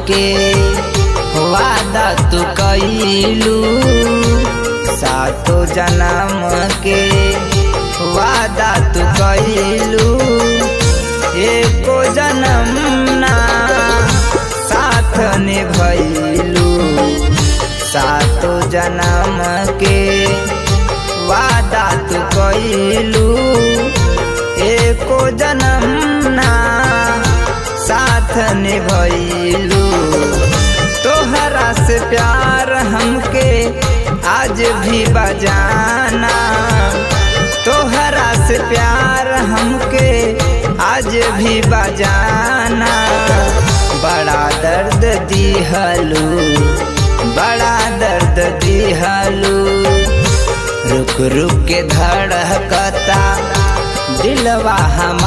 के वादा तू कैलू सातो जन्म के वादा तू कैलू एको जन्म ना साथ निभैलू सातो जन्म के वादा तू कैलू एको जन्म ना साथ निभैलू तोहरा से प्यार हमके आज भी बजाना तोहरा से प्यार हमके आज भी बजाना बड़ा दर्द दिहलू बड़ा दर्द दिहलू रुक रुक के धड़कता दिलवा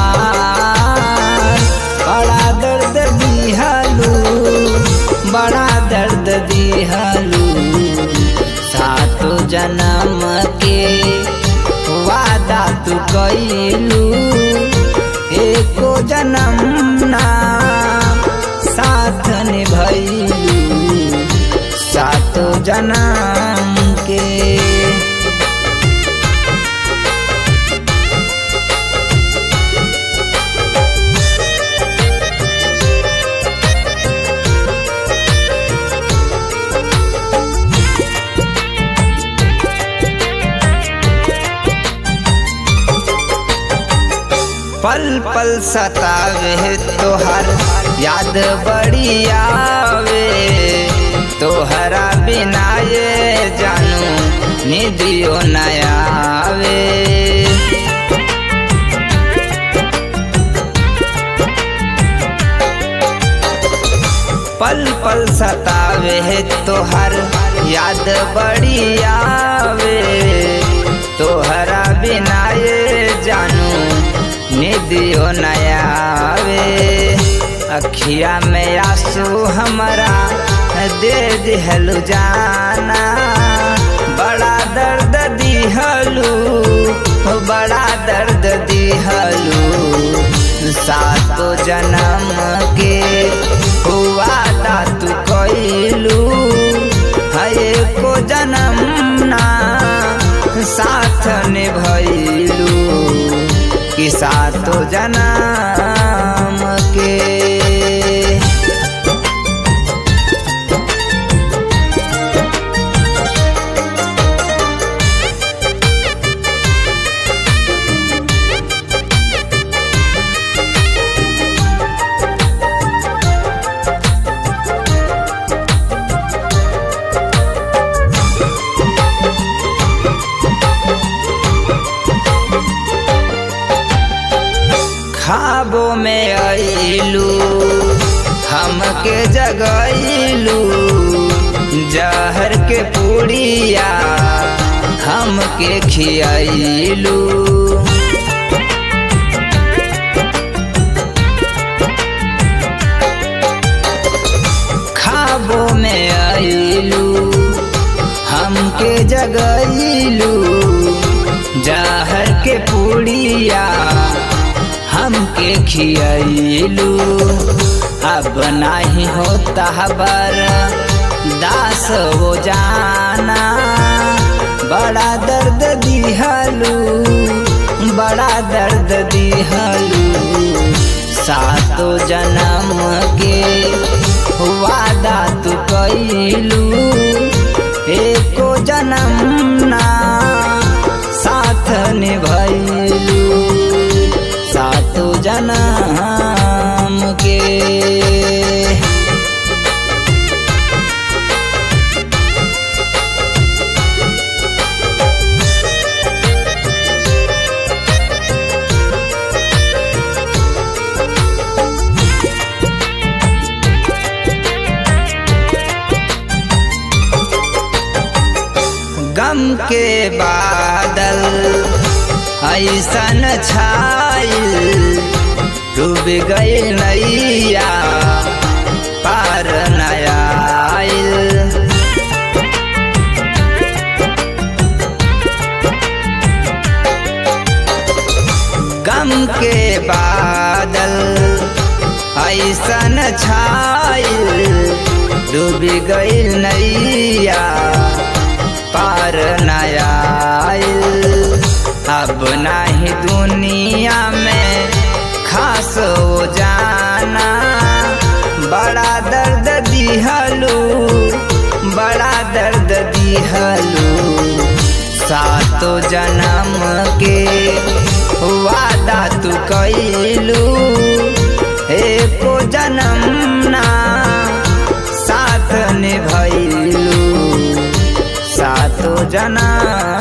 हमार बड़ा दर्द दिहलू बड़ा दर्द दिहलू सातो जन्म के वादा तू कैलू एको जन्म ना साथ निभैलू सातो जन्म के पल पल सतावे तोहर याद बड़ी आवे तोहरा बिना ये जानू निदियो नयावे पल पल सतावे तोहर याद बड़ी आवे तोहरा बिना ये जानू निदियो नयावे अखिया में आंसू हमारा दे दिहलू जाना बड़ा दर्द दिहलू बड़ा दर्द दिहलू सातो जन्म के वादा तू कैलू है को जन्म ना साथ निभैलू कि सातो जन्म के खाबों में आइलू हमके जगैलू जहर के पूड़िया हमके खियाइलू खाबों में आइलू हमके जगैलू जहर के पूड़िया हमके खियाइलू अब नहीं होता बर दास वो जाना बड़ा दर्द दिहलू बड़ा दर्द दिहलू सातो जन्म के वादा तू कैलू एको जन्म ना साथ निभैलू सातो जन्म के गम के बादल ऐसन छाइल डूब गई नैया पार नया आइल गम के बादल ऐसन छाइल डूब गईल नैया पार नया अब नाही दुनिया में खास हो जाना बड़ा दर्द दिहलू बड़ा दर्द दिहलू सातो जन्म के वादा तू कैलू एको जन्म ना साथ निभैलू सातो जन्म